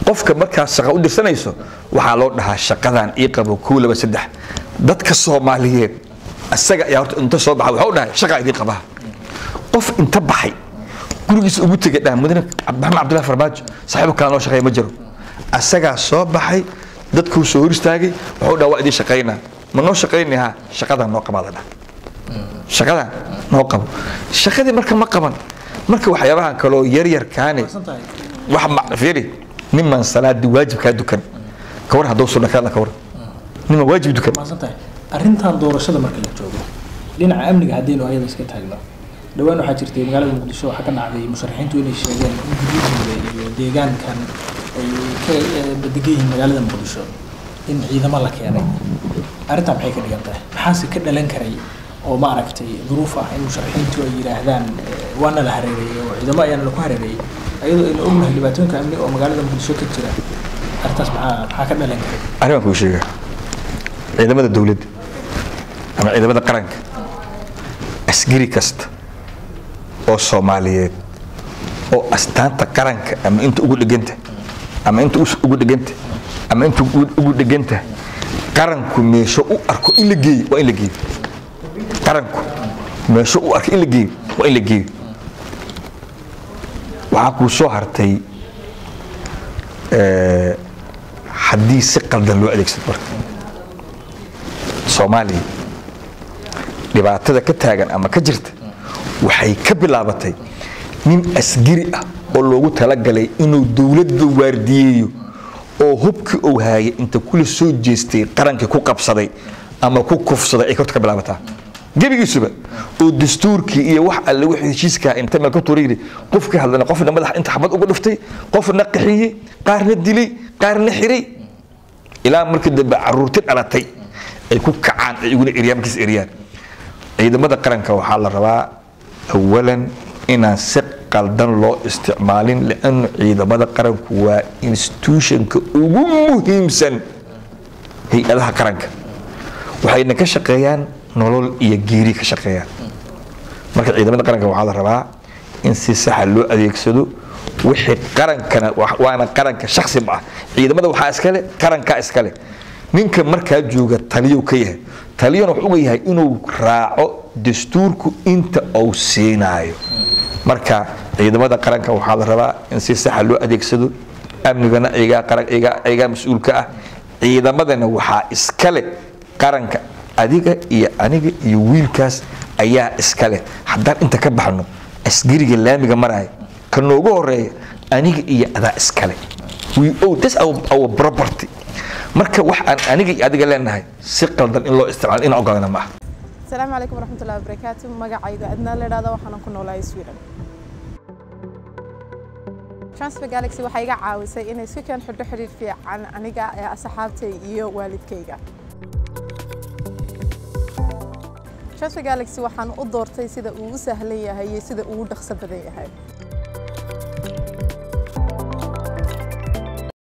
qofka markaas shaqa u dirsanayso waxaa loo dhahaa shaqadan ii qabo kow laba saddex dadka soomaaliyeed isaga ayaa horta inta soo baxa waxaa u dhahay shaqaa idii qabaha qof inta baxay gurigiisa ugu tegay dhaha mudane maxamed cabdullahi farmaajo saaxiibo kale noo shaqeeya ma jiro asagaa soo baxay dadkuu soo hor istaagay wuxuu dhaha waa idin shaqaynaa ma noo shaqaynayaa shaqadan noo qabaa la dhaha shaqadan noo qabo shaqadii marka ma qaban marka waxyaabahan kaloo yaryarkaane wax ma fiiri niman salaadii waajibkaa dukan kawar hadduu sunna kaadla kawar niman waajib dukan maasantahay arrintan doorashada marka la joogo dhinaca amniga haddaynu ayada iska taagno dhowaan waxaa jirtay magaalada muqdisho waxaa ka dhacday musharaxiintu inay sheegeen in guryahooda iyo deegaankan ay ka badegan yihiin magaalada muqdisho in ciidamo la keenay arrintan maxay ka dhigan tahay maxaase ka dhalan karay oo ma aragtay duruuf ah in musharaxiintu ay yidhaahdaan waana la hareereeyey oo ciidamo ayaana laku hareereeyey ayadoo aynu ognahay dhibaatooyinka amni oo magaalada muqdisho ka jira arrintaas maxaa maxaa ka dhalan karay arrin kuu sheega ciidamada dowladda ama ciidamada qaranka askari kasta oo soomaaliyeed oo astaanta qaranka ama inta ugu dheganta ama inta ugu dheganta ama inta ugu dheganta qaranku meesho u arko in la geeyo waa in la geeyo qaranku meesho u arko in la geeyo waa in la geeyo waxaa kuu soo hartay haddii si qaldan loo adeegsado marka soomaaliya dhibaatada ka taagan ama ka jirta waxay ka bilaabatay nin asgari ah oo loogu talagalay inuu dowladda waardiyeeyo oo hubkii uu haayay inta kula soo jeestay qarankii ku qabsaday ama ku kufsaday ay horta ka bilaabataa gebigiisuba oo dastuurkii iyo wax alle wixii heshiiskaa inta meel ka tuura yidhi qofkii hadlana qofna madax inta xabad uga dhuftay qofna qaxiyey qaarna dilay qaarna xiray ilaa markii dambe caruurti dhalatay ay ku kacaan ay iguna eryaan markiis eryaan ciidamada qaranka waxaa la rabaa awalan inaan si qaldan loo isticmaalin liannu ciidamada qaranku waa institutionka ugu muhiimsan hay-adaha qaranka waxayna ka shaqeeyaan nolol iyo geeri ka shaqeeyaan marka ciidamada qaranka waxaa la rabaa in si saxa loo adeegsado wixii qarankana waana qaranka shaksi ma ah ciidamada waxaa iskale qarankaa iskale ninka markaa jooga taliyow ka yahay taliyona wuxuu uga yahay inuu raaco dastuurku inta uu siinaayo marka ciidamada qaranka waxaa la rabaa in si saxa loo adeegsado amnigana iyagaa mas-uulka ah ciidamadana waxaa iskale qaranka adiga iyo aniga iyo wiilkaas ayaa iskale haddaan inta ka baxno asgariga laamiga maraya ka noogu horeeya aniga iyo adaa iskale we owe this our, our property marka wax aan aniga iyo adiga leenahay si qaldan in loo isticmaalo inaan ogaana ma aha asalaamu calaykum waraxmatullahi wabarakaatu magacayga adnaa la idhahda waxaanan ku noolahay sweden transfer galaxy waxay iga caawisay inay isku keen xidho xidhiir fiican aniga ee asxaabtay iyo waalidkayga transfer galaxy waxaan u doortay sida uu u sahlan yahay iyo sida uu u dhaqso badan yahay